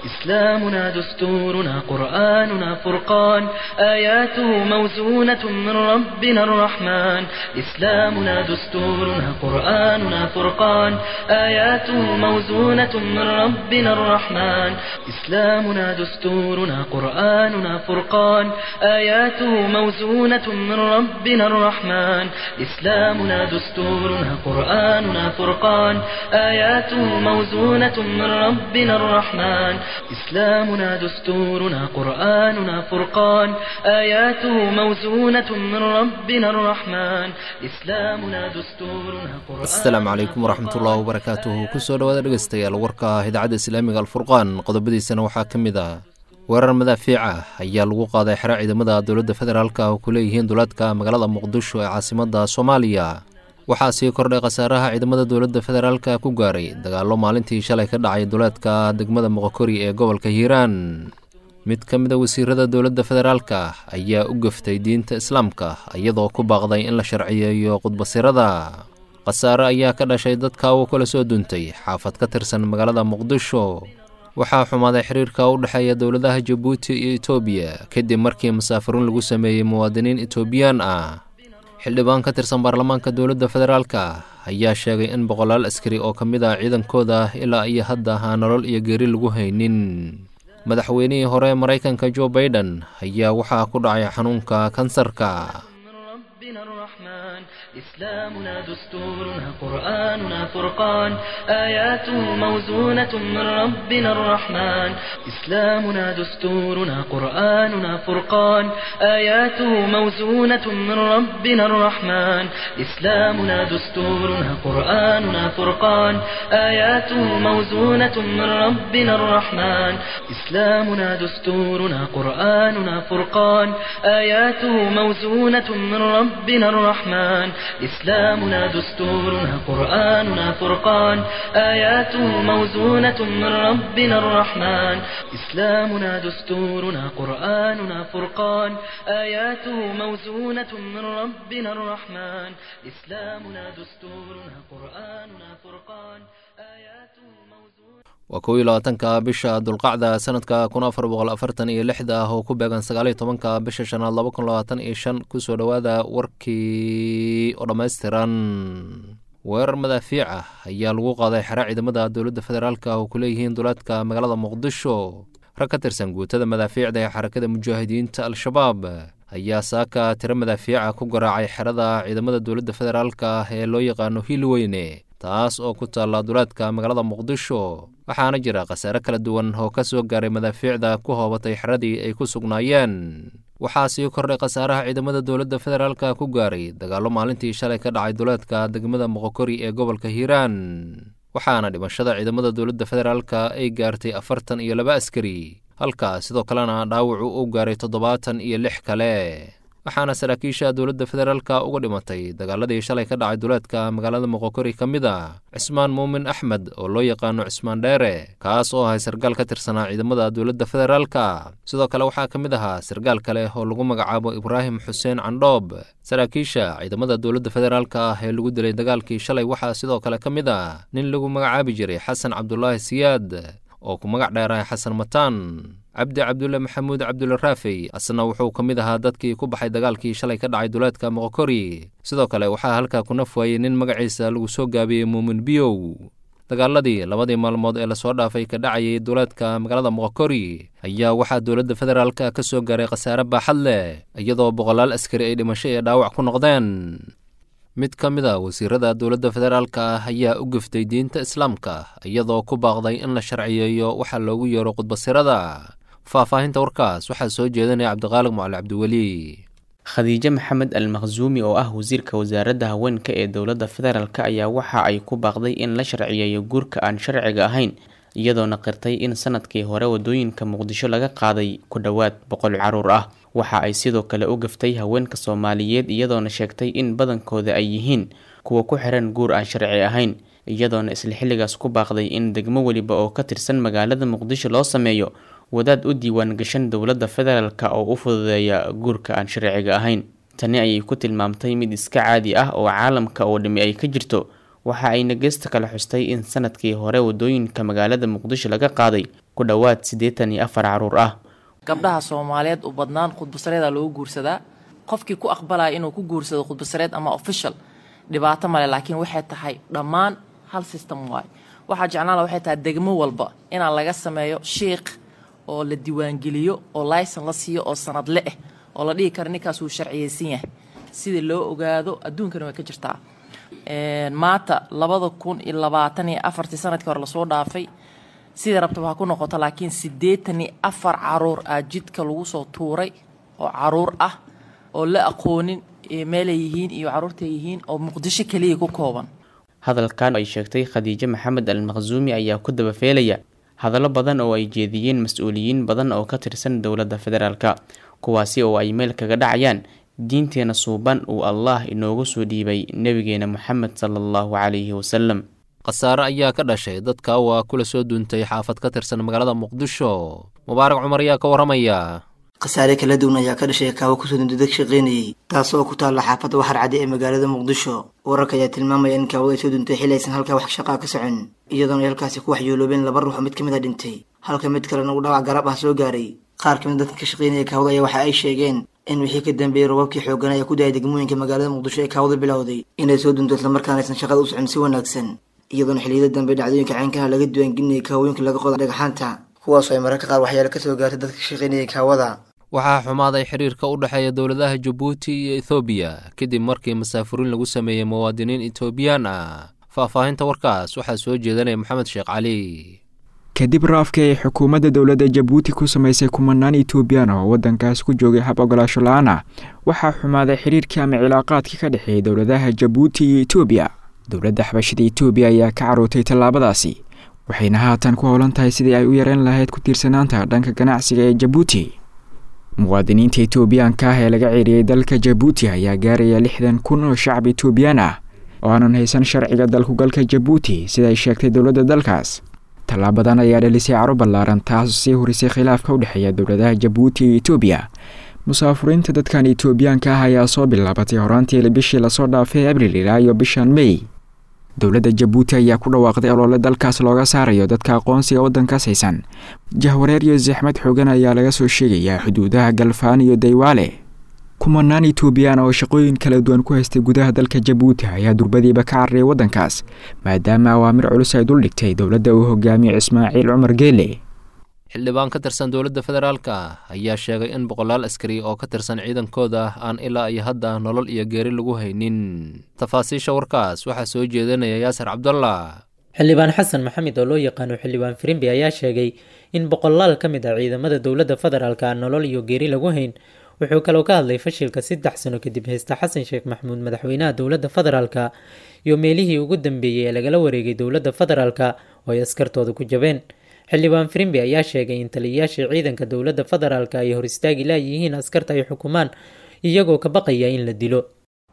إسلامنا دستورنا قرآننا فرقان آياته موزونة من ربنا الرحمن إسلامنا دستورنا قرآننا فرقان آياته موزونة من ربنا الرحمن إسلامنا دستورنا قرآننا فرقان آياته موزونة من ربنا الرحمن إسلامنا دستورنا قرآننا فرقان آياته موزونة من ربنا الرحمن إسلامنا دستورنا قرآننا فرقان آياته موزونة من ربنا الرحمن إسلامنا دستورنا قرآن asalaamu calaykum waraxmatullaahi wabarakaatuhu kusoo dhawaada dhegeystayaal warka idaacadda islaamiga alfurqaan qodobadiisana waxaa ka mid ah weerar madaafiic ah ayaa lagu qaaday xero ciidamada dowladda federaalka oo ku leeyihiin duleedka magaalada muqdisho ee caasimadda soomaaliya waxaa sii kordhay khasaaraha ciidamada dowladda federaalka ku gaaray dagaallo maalintii shalay ka dhacay duleedka degmada moqokori ee gobolka hiiraan mid ka mid a wasiirada dowladda federaalka ayaa u gaftay diinta islaamka iyadoo ku baaqday in la sharciyeeyo khudbasirada khasaare ayaa ka dhashay dadka uu kala soo duntay xaafad ka tirsan magaalada muqdisho waxaa xumaaday xiriirka u dhexeeya dowladaha jabuuti iyo etoobiya kadib markii masaafiruun lagu sameeyey muwaadiniin etoobiyaan ah xildhibaan ka tirsan baarlamaanka dowladda federaalka ayaa sheegay in boqolaal askari oo ka mid ah ciidankooda ilaa iyo hadda aan nolol iyo geeri lagu haynin madaxweynihii hore maraykanka jo baiden ayaa waxaa ku dhacay xanuunka kansarka من ربنا الرحمن إسلامنا دستورنا قرآننا فرقان آياته موزونة من ربنا الرحمن إسلامنا دستورنا قرآننا فرقان آياته موزونة من ربنا الرحمن إسلامنا دستورنا قرآننا فرقان آياته موزونة من ربنا الرحمن إسلامنا دستورنا قرآننا فرقان آياته موزونة من ربنا الرحمن إسلامنا دستورنا قرآننا فرقان آياته موزونة من ربنا الرحمن إسلامنا دستورنا قرآننا فرقان آياته موزونة من ربنا الرحمن إسلامنا دستورنا قرآننا فرقان آياته موزونة waa kow iyo labaatanka bisha dulqacda sanadka kun afar boqol afartan iyo lixda ah oo ku beegan sagaaliyo tobanka bisha shanaad laba kun labaatan iyo shan kusoo dhowaada warkii oo dhammaystiran weerar madaafiic ah ayaa lagu qaaday xero ciidamada dowladda federaalka oo ku leeyihiin duleedka magaalada muqdisho rag ka tirsan guutada madaafiicda ee xarakada mujaahidiinta al-shabaab ayaa saaka tiro madaafiica ku garaacay xerada ciidamada dowladda federaalka ee loo yaqaano hiilweyne taas oo ku taalla duleedka magaalada muqdisho waxaana jira khasaare kala duwan oo ka soo gaaray madaafiicda ku hoobatay xeradii ay ku sugnaayeen waxaa sii kordhay khasaaraha ciidamada dowladda federaalka ku gaaray dagaallo maalintii shalay ka dhacay duleedka degmada moqokori ee gobolka hiiraan waxaana dhimashada ciidamada dowladda federaalka ay gaartay afartan iyo laba askari halka sidoo kalena dhaawacu uu gaaray toddobaatan iyo lix kale waxaana saraakiisha dowladda federaalka uga dhimatay dagaaladii shalay ka dhacay duleedka magaalada moqokori ka mid ah cismaan muumin axmed oo loo yaqaano cismaan dheere kaas oo ahay sargaal ka tirsanaa ciidamada dowladda federaalka sidoo kale waxaa ka mid ahaa sargaal kale oo lagu magacaabo ibraahim xuseen candhoob saraakiisha ciidamada dowladda federaalka ah ee lagu dilay dagaalkii shalay waxaa sidoo kale ka mid ah nin lagu magacaabi jiray xasan cabdulaahi siyaad oo ku magac dheerahay xasan mataan cabdi cabdulle maxamuud cabdulle raafey asna wuxuu ka mid ahaa dadkii ku baxay dagaalkii shalay ka dhacay duleedka moqokori sidoo kale waxaa halkaa ku naf waayey nin magaciisa lagu soo gaabiyey muumin biyow dagaaladii labadii maalmood ee lasoo dhaafay ka dhacayay duleedka magaalada moqokori ayaa waxaa dowladda federaalka ka soo gaaray khasaare baaxad leh iyadoo boqolaal askari ay dhimasho ee dhaawac ku noqdeen mid ka mid a wasiirada dowladda federaalka ah ayaa u gaftay diinta islaamka iyadoo ku baaqday in la sharciyeeyo waxaa loogu yeero khudbasirada faahfaahinta warkaas waxaa soo jeedanaya cabdiqaaliq macali cabdiweli khadiijo maxamed al makhsuumi oo ah wasiirka wasaaradda haweenka ee dowladda federaalk ayaa waxa ay ku baaqday in la sharciyeeyo guurka aan sharciga ahayn iyadoona qirtay in sanadkii hore wadooyinka muqdisho laga qaaday ku dhowaad boqol caruur ah waxa ay sidoo kale u gaftay haweenka soomaaliyeed iyadoona sheegtay in badankooda ay yihiin kuwa ku xiran guur aan sharci ahayn iyadoona isla xilligaas ku baaqday in degmo weliba oo ka tirsan magaalada muqdisho loo sameeyo wadaad u diiwaan gashan dowladda federaalk oo u fududeeya guurka aan sharciga ahayn tani ayay ku tilmaamtay mid iska caadi ah oo caalamka oo dhami ay ka jirto waxa ayna geesta kale xustay in sanadkii hore wadooyinka magaalada muqdisho laga qaaday ku dhowaad siddeetan iyo afar caruur ah gabdhaha soomaaliyeed u badnaan khudbasareeda loogu guursadaa qofkii ku aqbalaya inuu ku guursado khudbasareed ama official dhibaato male laakiin waxay tahay dhammaan hal system waay waxaa jeclaanla waxay tahay degmo walba inaa laga sameeyo shiikh oo la diiwaangeliyo oo layson la siiyo oo sanadle ah oo la dhihi karo ninkaas wuu sharciyeysan yahay sidii loo ogaado adduunkana way ka jirtaa maanta labada kun iyo labaatan iyo afartii sanadkii hore lasoo dhaafay sidai rabtaba ha ku noqoto laakiin siddeetan iyo afar caruur aa jidka lagu soo tuuray oo caruur ah oo la aqoonin meelay yihiin iyo caruurtay yihiin oo muqdisho keliya ku kooban hadalkan ay sheegtay khadiijo maxamed al maqsuumi ayaa ku dabafeelaya hadallo badan oo ay jeediyeen mas-uuliyiin badan oo ka tirsan dowladda federaalka kuwaasi oo ay meel kaga dhacayaan diinteena suuban uu allah inoogu soo dhiibay nebigeena moxamed sala allahu calayhi wasalam khasaare ayaa ka dhashay dadka waa kula soo duuntay xaafad ka tirsan magaalada muqdisho mubaarak cumar ayaa ka warramaya khasaare kala duwan ayaa ka dhashay kaawo kusoo dundudeg shaqaynayay taas oo ku taalla xaafadda waxar cadde ee magaalada muqdisho wararka ayaa tilmaamaya in kaawada ay soo duuntay xili aysan halkaa wax shaqaa ka socon iyadoona ay halkaasi ku waxyooloobeen laba ruux oo mid ka mid a dhintay halka mid kalena uu dhawac garab ah soo gaaray qaar kamid dadka ka shaqaynaya kaawada ayaa waxa ay sheegeen in wixii ka dambeeyey robabkii xoogan ayaa ku dayay degmooyinka magaalada muqdisho ee kaawada bilowday inay soo dunto islamarkaana aysan shaqada u socon si wanaagsan iyadoona xilliyada dambe dhacdooyinka caynkana laga diiwaangelinayay kaawooyinka laga qoda dhagaxaanta kuwaasoo ay mararka qaar waxyaalo ka soo gaartay dadka ka shaqaynayay kaawada waxaa xumaaday xiriirka u dhexeeya dowladaha jabuuti iyo ethoobiya kadib markii masaafuriin lagu sameeyey muwaadiniin etoobiyaan ah faahfaahinta warkaas waxaa soo jeedanaya maxamed sheekh cali kadib raafkii ay xukuumadda dowladda jabuuti ku samaysay kumanaan etoobiyaan oo waddankaas ku joogay hab ogolaasho la-aan ah waxaa xumaaday xiriirkii ama cilaaqaadkii ka dhexeeyay dowladaha jabuuti iyo etoobiya dowladda xabashada etoobiya ayaa ka carootay tallaabadaasi waxayna haatan ku howlan tahay sidii ay u yareen lahayd ku tiirsanaanta dhanka ganacsiga ee jabuuti muwaadiniinta etoobiyaanka ah ee laga ceeriyey dalka jabuuti ayaa gaaraya lixdan kun oo shacab etoobiyaan ah oo aanan haysan sharciga dalkugalka jabuuti sida ay sheegtay dowladda dalkaas tallaabadan ayaa dhalisay caro ballaaran taas sii hurisay khilaafka u dhexeeya dowladaha jabuuti iyo etoobiya musaafuriinta dadkan etoobiyaanka ah ayaa soo bilaabatay horaantii bishii lasoo dhaafay abril ilaa iyo bishan mey dowladda jabuuti ayaa ku dhawaaqday olole dalkaas looga saarayo dadka aqoonsiga waddankaas haysan jahwareer iyo saxmad xoogan ayaa laga soo sheegayaa xuduudaha galfaan iyo daywaale kumanaan etoobiyaan oo shaqooyin kala duwan ku haystay gudaha dalka jabuuti ayaa durbadiiba ka carariyay waddankaas maadaama awaamir culus ay duldhigtay dowladda uu hogaamiyo ismaaciil cumar geele xildhibaan ka tirsan dowladda federaalka ayaa sheegay in boqolaal askari oo ka tirsan ciidankooda aan ilaa iyo hadda nolol iyo geeri lagu haynin tafaasiisha warkaas waxaa soo jeedanaya yaasir cabdallah xildhibaan xasan maxamed oo loo yaqaano xildhibaan firimbi ayaa sheegay in boqolaal ka mid ah ciidamada dowladda federaalka aan nolol iyo geeri lagu hayn wuxuu kaloo ka hadlay fashilka saddex sano kadib haysta xasan sheekh maxamuud madaxweynaha dowladda federaalka iyo meelihii ugu dambeeyey ee lagala wareegay dowladda federaalka oo ay askartooda ku jabeen xildhibaan firimbi ayaa sheegay in taliyayaasha ciidanka dowladda federaalka ay hor istaagi laayihiin askarta ay xukumaan iyagoo ka baqaya in la dilo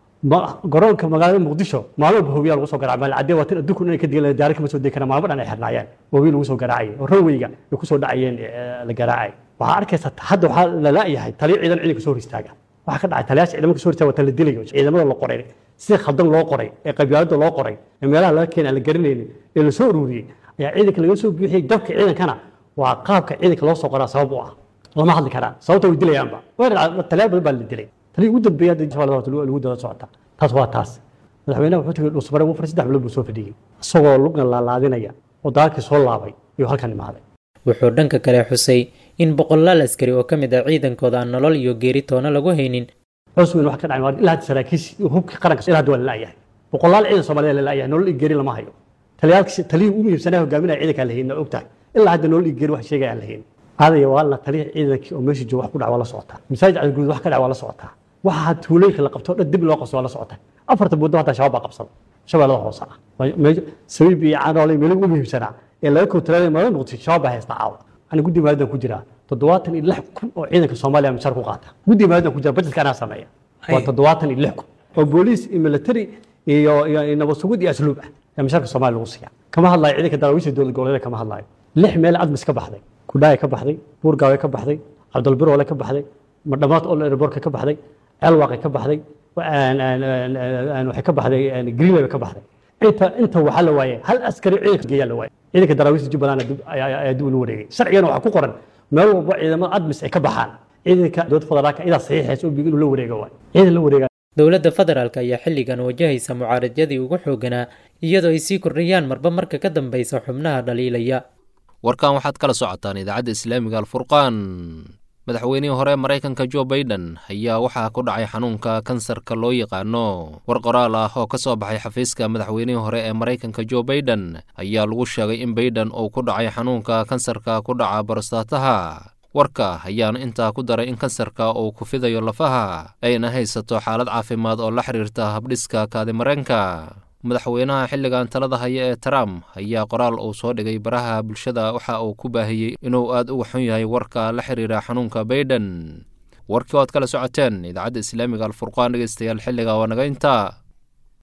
garoonka magaalada muqdisho maalmo bahowiyaa lagu soo garaaca maalcadee waa tan adduunku inay ka digan daari kama soo degi karaan maalmo dhan ay xirnaayeen bahowiya lagu soo garaacayay oo ranweyga ay ku soo dhacayeen la garaacay waxaa arkaysa hadda waxaa la laayahay taliya ciidan ciidanka soo hor istaaga waxaa ka dhacay taliyaasha ciidamada soo hor istaaga waa tan la dilayo ciidamada la qoray si khaldan loo qoray ee qabyaalada loo qoray ee meelaha laga keenay aan la garanaynin ee la soo ururiyey ayaa ciidanka laga soo buuxiyey dabka ciidankana waa qaabka ciidanka loo soo qoraa sabab u ah lama hadli karaan sababta way dilayaanba taliyaal badan baa la dilay taliya ugu dambeeya hadda insha lagu daba socota taas waa taas madaxweynaha wuxuu tegay dhuusmare wafar saddex bilood buu soo fadhiyey isagoo lugna laalaadinaya oo dagaalkii soo laabay ayuu halkan imaaday wuxuu dhanka kale xusay in boqolaal askari oo ka mid ah ciidankooda aan nolol iyo geeri toona lagu haynin cusweyn wax ka dhacay ilaa hadda saraakiis hubka qaranka ilaa hadda waa la laayahay boqolaal ciidan soomaaliya la laayahay nolol iyo geeri lama hayo taliyaalkii taliyii ugu muhiimsanaa hogaaminaya ciidanka aan la haynin ogtahay ilaa hadda nolol iyo geeri wax sheegaya aan la haynin aadaya waa la taliya ciidankii oo meesha jooga wax ku dhac waa la socotaa masaajid cadguud wax ka dhac waa la socotaa waxa tuulooyinka la qabto dhan dib loo qabso waa la socotaa afarta muddo hataa shabaab baa qabsada shabeellada hoose ah sabiib iyo canoole meelo ugu muhiimsanaa ee laga kontaroolay magaalada muqdisho shabaab baa haysta caawa ani guddi maalidan ku jiraa toddobaatan iyo lix kun oo ciidanka soomaaliya mishaar ku qaata guddi maalidan ku jira bajetka anaa sameeya waa toddobaatan iyo lix kun oo booliis iyo military iyo iyo nabad sugid iyo asluub ah ee mishaarka soomaaliya lagu siiya kama hadlayo ciidanka daraawiisha dowlad goboleeda kama hadlayo lix meel cadmis ka baxday kudhaaya ka baxday buurgaawe ka baxday cabdulbiroole ka baxday madhamaad ol airborka ka baxday ceelwaaqe ka baxday waxay ka baxday greenway ka baxday inta inta waxaa la waayay hal askari ciidanka geeyaa la waayay ciidanka daraawiista jubbaland ayaa dib ula wareegay sharcigana waxaa ku qoran meel walba ciidamada admis ay ka baxaan ciidanka dowladda federaalka idaa saxiixaysa oo inuu la wareego waay ciidan la wareega dowladda federaalk ayaa xilligan wajahaysa mucaaradadii ugu xooganaa iyadoo ay sii kordhayaan marba marka ka dambeysa xubnaha dhaliilaya warkan waxaad kala socotaan idaacadda islaamiga alfurqaan madaxweynihii hore maraykanka jo baiden ayaa waxaa ku dhacay xanuunka kansarka loo yaqaano war qoraal ah oo ka soo baxay xafiiska madaxweynihii hore ee maraykanka jo baiden ayaa lagu sheegay in baiden uu ku dhacay xanuunka kansarka ku dhaca borostaataha warka ayaana intaa ku daray in kansarka uu ku fidayo lafaha ayna haysato xaalad caafimaad oo la xiriirta habdhiska kaadimareenka madaxweynaha xilligan talada haya ee trump ayaa qoraal uu soo dhigay baraha bulshada waxa uu ku baahiyey inuu aad uga xun yahay warka la xiriira xanuunka baiden warkii oad kala socoteen idaacadda islaamiga alfurqaan dhegeystayaal xilliga waa naga intaa